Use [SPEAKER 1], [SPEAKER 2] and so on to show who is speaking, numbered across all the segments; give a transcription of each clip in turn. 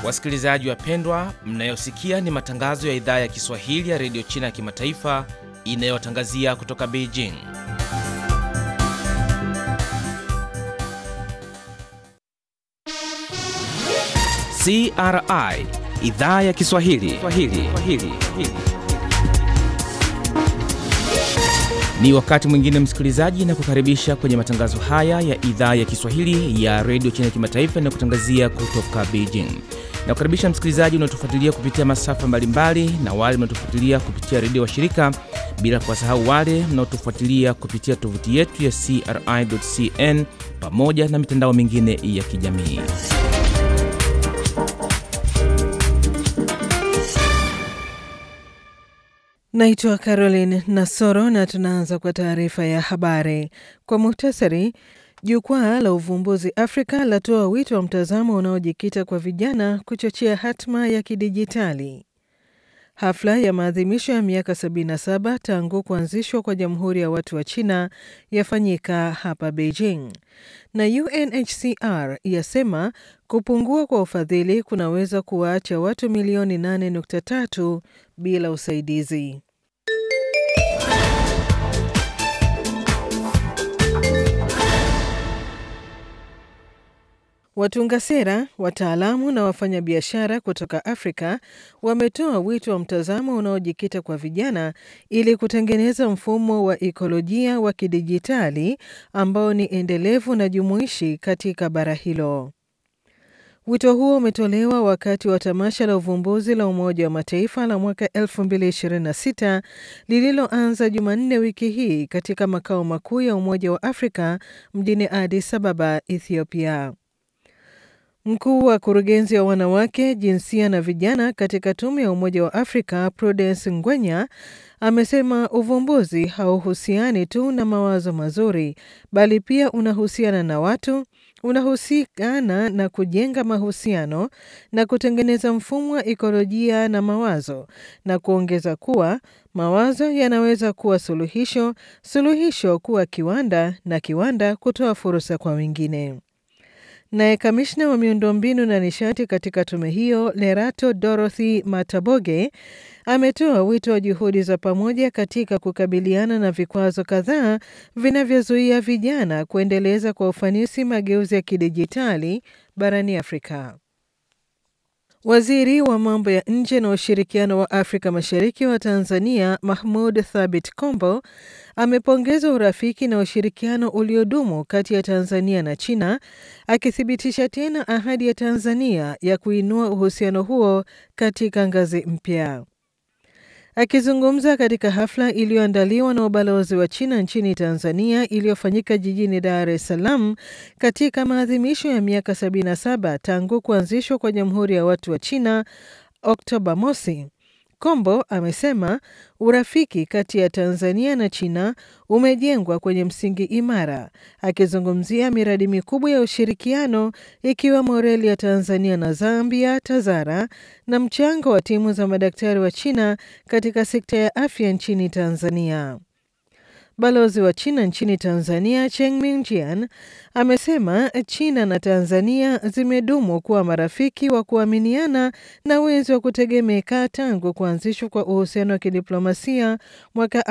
[SPEAKER 1] Wasikilizaji wapendwa, mnayosikia ni matangazo ya idhaa ya Kiswahili ya redio China ya kimataifa inayotangazia kutoka Beijing. CRI idhaa ya Kiswahili Swahili. Swahili. Ni wakati mwingine msikilizaji, na kukaribisha kwenye matangazo haya ya idhaa ya Kiswahili ya redio China ya kimataifa inayokutangazia kutoka Beijing. Na kukaribisha msikilizaji unaotufuatilia kupitia masafa mbalimbali na wale mnaotufuatilia kupitia redio wa shirika, bila kuwasahau wale mnaotufuatilia kupitia tovuti yetu ya CRI.cn pamoja na mitandao mingine ya kijamii.
[SPEAKER 2] Naitwa Caroline Nasoro na tunaanza kwa taarifa ya habari kwa muhtasari. Jukwaa la uvumbuzi Afrika latoa wito wa mtazamo unaojikita kwa vijana kuchochea hatma ya kidijitali. Hafla ya maadhimisho ya miaka 77 tangu kuanzishwa kwa Jamhuri ya Watu wa China yafanyika hapa Beijing, na UNHCR yasema kupungua kwa ufadhili kunaweza kuwaacha watu milioni 8.3 bila usaidizi. Watunga sera, wataalamu na wafanyabiashara kutoka Afrika wametoa wito wa mtazamo unaojikita kwa vijana ili kutengeneza mfumo wa ikolojia wa kidijitali ambao ni endelevu na jumuishi katika bara hilo. Wito huo umetolewa wakati wa tamasha la uvumbuzi la Umoja wa Mataifa la mwaka 2026 lililoanza Jumanne wiki hii katika makao makuu ya Umoja wa Afrika mjini Addis Ababa, Ethiopia. Mkuu wa kurugenzi wa wanawake, jinsia na vijana katika tume ya Umoja wa Afrika Prudence Ngwenya amesema uvumbuzi hauhusiani tu na mawazo mazuri, bali pia unahusiana na watu, unahusikana na kujenga mahusiano na kutengeneza mfumo wa ikolojia na mawazo, na kuongeza kuwa mawazo yanaweza kuwa suluhisho, suluhisho kuwa kiwanda, na kiwanda kutoa fursa kwa wengine. Naye kamishna wa miundombinu na nishati katika tume hiyo Lerato Dorothy Mataboge ametoa wito wa juhudi za pamoja katika kukabiliana na vikwazo kadhaa vinavyozuia vijana kuendeleza kwa ufanisi mageuzi ya kidijitali barani Afrika. Waziri wa mambo ya nje na ushirikiano wa Afrika Mashariki wa Tanzania Mahmud Thabit Kombo amepongeza urafiki na ushirikiano uliodumu kati ya Tanzania na China, akithibitisha tena ahadi ya Tanzania ya kuinua uhusiano huo katika ngazi mpya. Akizungumza katika hafla iliyoandaliwa na ubalozi wa China nchini Tanzania iliyofanyika jijini Dar es Salaam katika maadhimisho ya miaka 77 tangu kuanzishwa kwa Jamhuri ya Watu wa China Oktoba mosi, Kombo amesema urafiki kati ya Tanzania na China umejengwa kwenye msingi imara, akizungumzia miradi mikubwa ya ushirikiano ikiwemo reli ya Tanzania na Zambia TAZARA na mchango wa timu za madaktari wa China katika sekta ya afya nchini Tanzania. Balozi wa China nchini Tanzania Cheng Mingjian amesema China na Tanzania zimedumu kuwa marafiki wa kuaminiana na wenzi wa kutegemeka tangu kuanzishwa kwa uhusiano wa kidiplomasia mwaka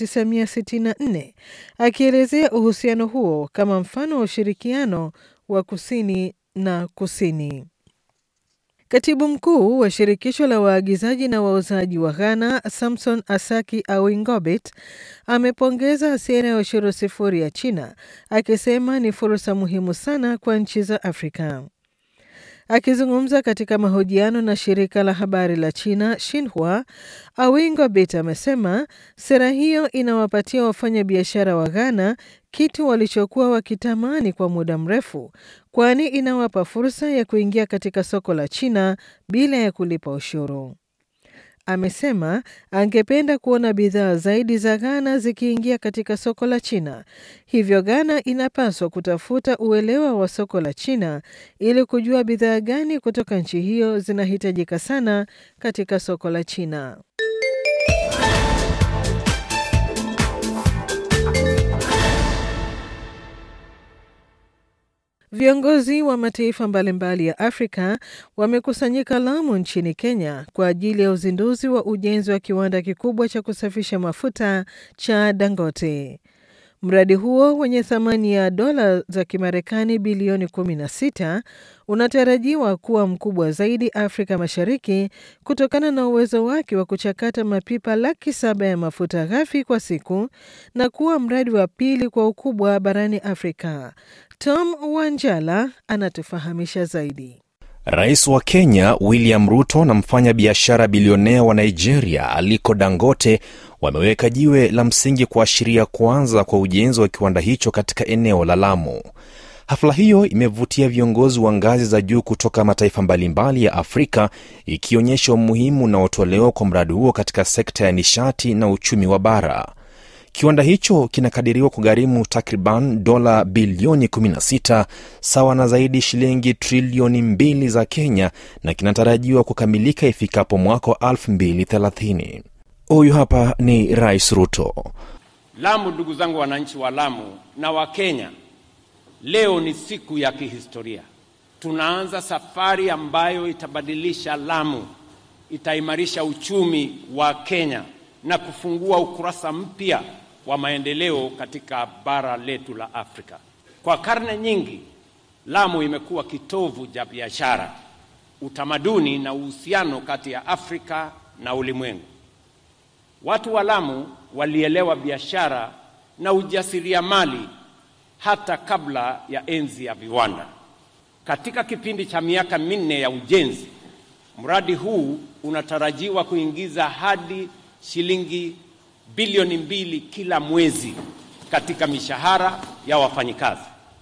[SPEAKER 2] 1964, akielezea uhusiano huo kama mfano wa ushirikiano wa kusini na kusini. Katibu mkuu wa shirikisho la waagizaji na wauzaji wa Ghana Samson Asaki Awingobit amepongeza sera ya ushuru sifuri ya China akisema ni fursa muhimu sana kwa nchi za Afrika. Akizungumza katika mahojiano na shirika la habari la China Xinhua, Awingobit amesema sera hiyo inawapatia wafanyabiashara wa Ghana kitu walichokuwa wakitamani kwa muda mrefu, kwani inawapa fursa ya kuingia katika soko la China bila ya kulipa ushuru. Amesema angependa kuona bidhaa zaidi za Ghana zikiingia katika soko la China. Hivyo Ghana inapaswa kutafuta uelewa wa soko la China ili kujua bidhaa gani kutoka nchi hiyo zinahitajika sana katika soko la China. Viongozi wa mataifa mbalimbali ya Afrika wamekusanyika Lamu nchini Kenya kwa ajili ya uzinduzi wa ujenzi wa kiwanda kikubwa cha kusafisha mafuta cha Dangote. Mradi huo wenye thamani ya dola za Kimarekani bilioni 16 unatarajiwa kuwa mkubwa zaidi Afrika Mashariki kutokana na uwezo wake wa kuchakata mapipa laki saba ya mafuta ghafi kwa siku na kuwa mradi wa pili kwa ukubwa barani Afrika. Tom Wanjala anatufahamisha zaidi.
[SPEAKER 3] Rais wa Kenya William Ruto na mfanya biashara bilionea wa Nigeria Aliko Dangote wameweka jiwe la msingi kuashiria kuanza kwa ujenzi wa kiwanda hicho katika eneo la Lamu. Hafla hiyo imevutia viongozi wa ngazi za juu kutoka mataifa mbalimbali ya Afrika, ikionyesha umuhimu unaotolewa kwa mradi huo katika sekta ya nishati na uchumi wa bara. Kiwanda hicho kinakadiriwa kugharimu takriban dola bilioni 16 sawa na zaidi shilingi trilioni mbili za Kenya na kinatarajiwa kukamilika ifikapo mwaka wa 2030. Huyu hapa ni Rais Ruto.
[SPEAKER 4] Lamu, ndugu zangu wananchi wa Lamu na wa Kenya, leo ni siku ya kihistoria. Tunaanza safari ambayo itabadilisha Lamu, itaimarisha uchumi wa Kenya na kufungua ukurasa mpya wa maendeleo katika bara letu la Afrika. Kwa karne nyingi, Lamu imekuwa kitovu cha biashara, utamaduni na uhusiano kati ya Afrika na ulimwengu. Watu wa Lamu walielewa biashara na ujasiriamali hata kabla ya enzi ya viwanda. Katika kipindi cha miaka minne ya ujenzi, mradi huu unatarajiwa kuingiza hadi shilingi bilioni mbili kila mwezi katika mishahara ya wafanyikazi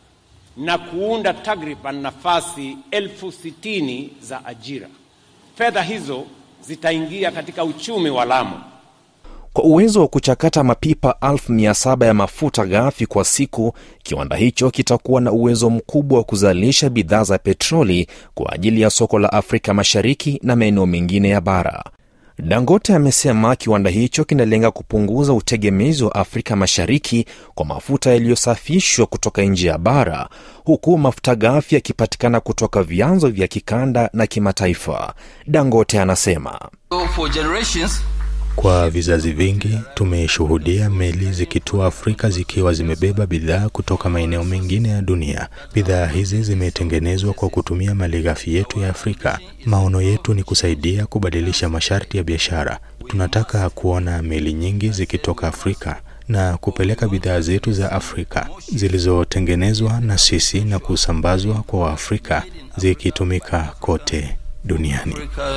[SPEAKER 4] na kuunda takriban nafasi elfu sitini za ajira. Fedha hizo zitaingia katika uchumi wa Lamu.
[SPEAKER 3] Kwa uwezo wa kuchakata mapipa elfu mia saba ya mafuta ghafi kwa siku, kiwanda hicho kitakuwa na uwezo mkubwa wa kuzalisha bidhaa za petroli kwa ajili ya soko la Afrika Mashariki na maeneo mengine ya bara. Dangote amesema kiwanda hicho kinalenga kupunguza utegemezi wa Afrika Mashariki kwa mafuta yaliyosafishwa kutoka nje ya bara, huku mafuta ghafi yakipatikana kutoka vyanzo vya kikanda na kimataifa. Dangote anasema
[SPEAKER 5] kwa vizazi vingi tumeshuhudia meli zikitua Afrika zikiwa zimebeba bidhaa kutoka maeneo mengine ya dunia. Bidhaa hizi zimetengenezwa kwa kutumia malighafi yetu ya Afrika. Maono yetu ni kusaidia kubadilisha masharti ya biashara. Tunataka kuona meli nyingi zikitoka Afrika na kupeleka bidhaa zetu za Afrika zilizotengenezwa na sisi na kusambazwa kwa Waafrika zikitumika kote duniani.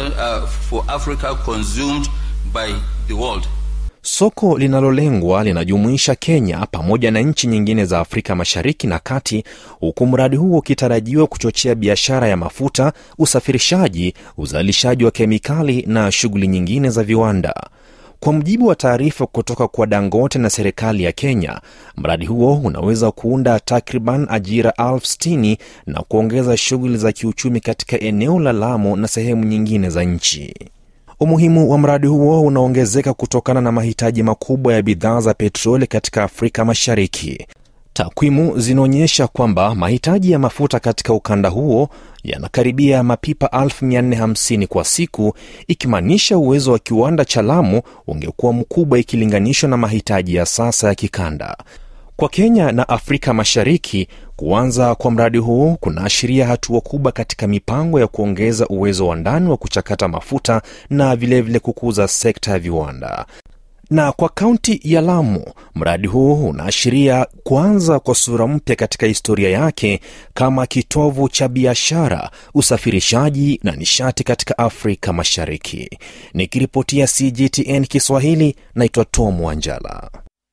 [SPEAKER 3] By the world. Soko linalolengwa linajumuisha Kenya pamoja na nchi nyingine za Afrika Mashariki na Kati, huku mradi huo ukitarajiwa kuchochea biashara ya mafuta, usafirishaji, uzalishaji wa kemikali na shughuli nyingine za viwanda. Kwa mujibu wa taarifa kutoka kwa Dangote na serikali ya Kenya, mradi huo unaweza kuunda takriban ajira elfu sitini na kuongeza shughuli za kiuchumi katika eneo la Lamu na sehemu nyingine za nchi. Umuhimu wa mradi huo unaongezeka kutokana na mahitaji makubwa ya bidhaa za petroli katika Afrika Mashariki. Takwimu zinaonyesha kwamba mahitaji ya mafuta katika ukanda huo yanakaribia mapipa 450 kwa siku, ikimaanisha uwezo wa kiwanda cha Lamu ungekuwa mkubwa ikilinganishwa na mahitaji ya sasa ya kikanda. Kwa Kenya na Afrika Mashariki, kuanza kwa mradi huu kunaashiria hatua kubwa katika mipango ya kuongeza uwezo wa ndani wa kuchakata mafuta na vilevile vile kukuza sekta ya viwanda. Na kwa kaunti ya Lamu, mradi huu unaashiria kuanza kwa sura mpya katika historia yake kama kitovu cha biashara, usafirishaji na nishati katika Afrika Mashariki. Nikiripotia CGTN Kiswahili, naitwa Tom Wanjala.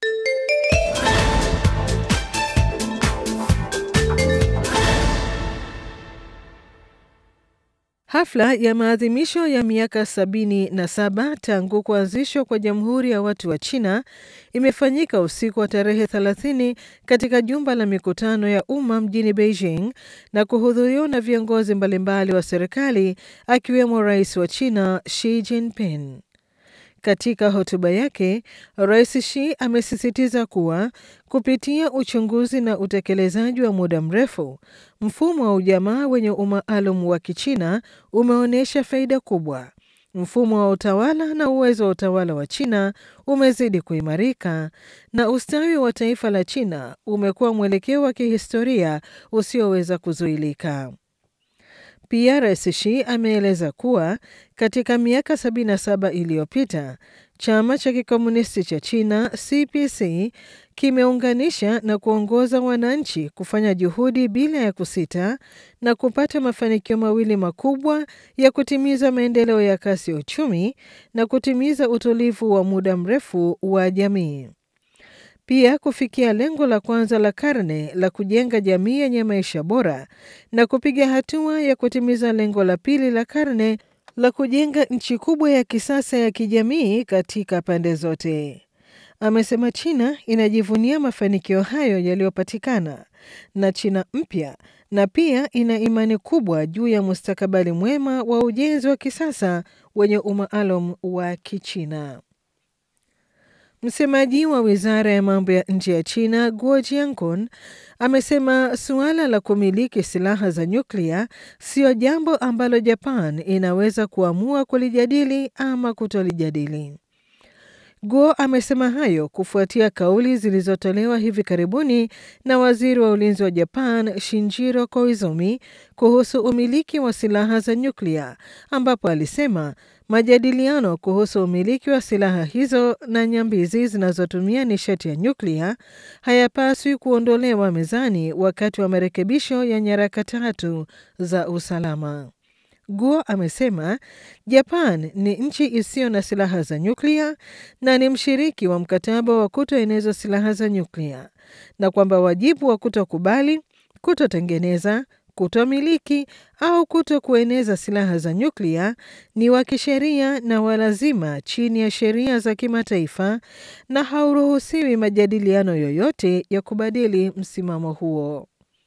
[SPEAKER 2] Hafla ya maadhimisho ya miaka sabini na saba tangu kuanzishwa kwa Jamhuri ya Watu wa China imefanyika usiku wa tarehe 30 katika jumba la mikutano ya umma mjini Beijing na kuhudhuriwa na viongozi mbalimbali wa serikali akiwemo Rais wa China Xi Jinping. Katika hotuba yake, Rais Xi amesisitiza kuwa kupitia uchunguzi na utekelezaji wa muda mrefu, mfumo wa ujamaa wenye umaalum wa Kichina umeonyesha faida kubwa. Mfumo wa utawala na uwezo wa utawala wa China umezidi kuimarika na ustawi wa taifa la China umekuwa mwelekeo wa kihistoria usioweza kuzuilika. Pia Rais Xi ameeleza kuwa katika miaka 77 iliyopita chama cha kikomunisti cha China CPC kimeunganisha na kuongoza wananchi kufanya juhudi bila ya kusita na kupata mafanikio mawili makubwa ya kutimiza maendeleo ya kasi ya uchumi na kutimiza utulivu wa muda mrefu wa jamii. Pia kufikia lengo la kwanza la karne la kujenga jamii yenye maisha bora na kupiga hatua ya kutimiza lengo la pili la karne la kujenga nchi kubwa ya kisasa ya kijamii katika pande zote. Amesema China inajivunia mafanikio hayo yaliyopatikana na China mpya na pia ina imani kubwa juu ya mustakabali mwema wa ujenzi wa kisasa wenye umaalum wa Kichina. Msemaji wa wizara ya mambo ya nje ya China Guo Jiankun amesema suala la kumiliki silaha za nyuklia siyo jambo ambalo Japan inaweza kuamua kulijadili ama kutolijadili. Guo amesema hayo kufuatia kauli zilizotolewa hivi karibuni na waziri wa ulinzi wa Japan Shinjiro Koizumi kuhusu umiliki wa silaha za nyuklia, ambapo alisema majadiliano kuhusu umiliki wa silaha hizo na nyambizi zinazotumia nishati ya nyuklia hayapaswi kuondolewa mezani wakati wa marekebisho ya nyaraka tatu za usalama. Guo amesema Japan ni nchi isiyo na silaha za nyuklia na ni mshiriki wa mkataba wa kutoeneza silaha za nyuklia na kwamba wajibu wa kutokubali, kutotengeneza, kutomiliki au kuto kueneza silaha za nyuklia ni wa kisheria na walazima chini ya sheria za kimataifa na hauruhusiwi majadiliano yoyote ya kubadili msimamo huo.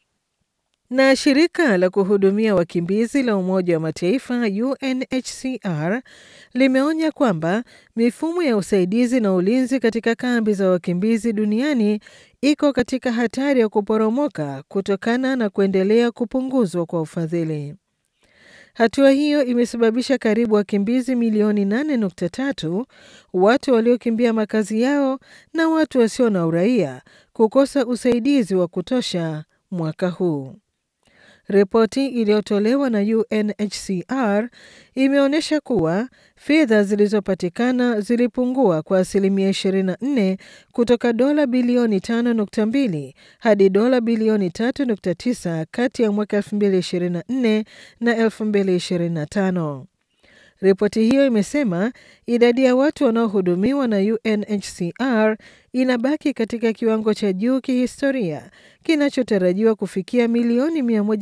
[SPEAKER 2] Na shirika la kuhudumia wakimbizi la Umoja wa Mataifa UNHCR limeonya kwamba mifumo ya usaidizi na ulinzi katika kambi za wakimbizi duniani iko katika hatari ya kuporomoka kutokana na kuendelea kupunguzwa kwa ufadhili. Hatua hiyo imesababisha karibu wakimbizi milioni 8.3 watu waliokimbia makazi yao na watu wasio na uraia kukosa usaidizi wa kutosha mwaka huu. Ripoti iliyotolewa na UNHCR imeonyesha kuwa fedha zilizopatikana zilipungua kwa asilimia 24 kutoka dola bilioni 5.2 hadi dola bilioni 3.9 kati ya mwaka 2024 na 2025. Ripoti hiyo imesema idadi ya watu wanaohudumiwa na UNHCR inabaki katika kiwango cha juu kihistoria kinachotarajiwa kufikia milioni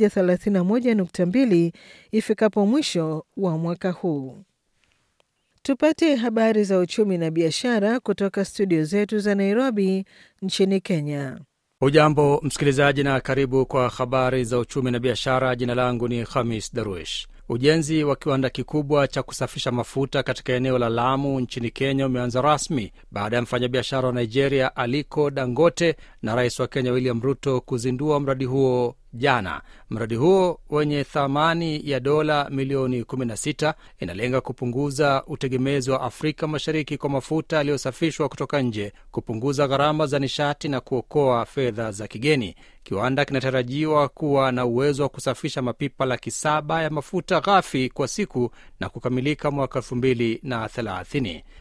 [SPEAKER 2] 131.2 ifikapo mwisho wa mwaka huu. Tupate habari za uchumi na biashara kutoka studio zetu za Nairobi nchini Kenya.
[SPEAKER 6] Ujambo msikilizaji, na karibu kwa habari za uchumi na biashara. Jina langu ni Khamis Darwish. Ujenzi wa kiwanda kikubwa cha kusafisha mafuta katika eneo la Lamu nchini Kenya umeanza rasmi baada ya mfanyabiashara wa Nigeria Aliko Dangote na rais wa Kenya William Ruto kuzindua mradi huo jana. Mradi huo wenye thamani ya dola milioni 16 inalenga kupunguza utegemezi wa Afrika Mashariki kwa mafuta yaliyosafishwa kutoka nje, kupunguza gharama za nishati na kuokoa fedha za kigeni. Kiwanda kinatarajiwa kuwa na uwezo wa kusafisha mapipa laki saba ya mafuta ghafi kwa siku na kukamilika mwaka elfu mbili na thelathini.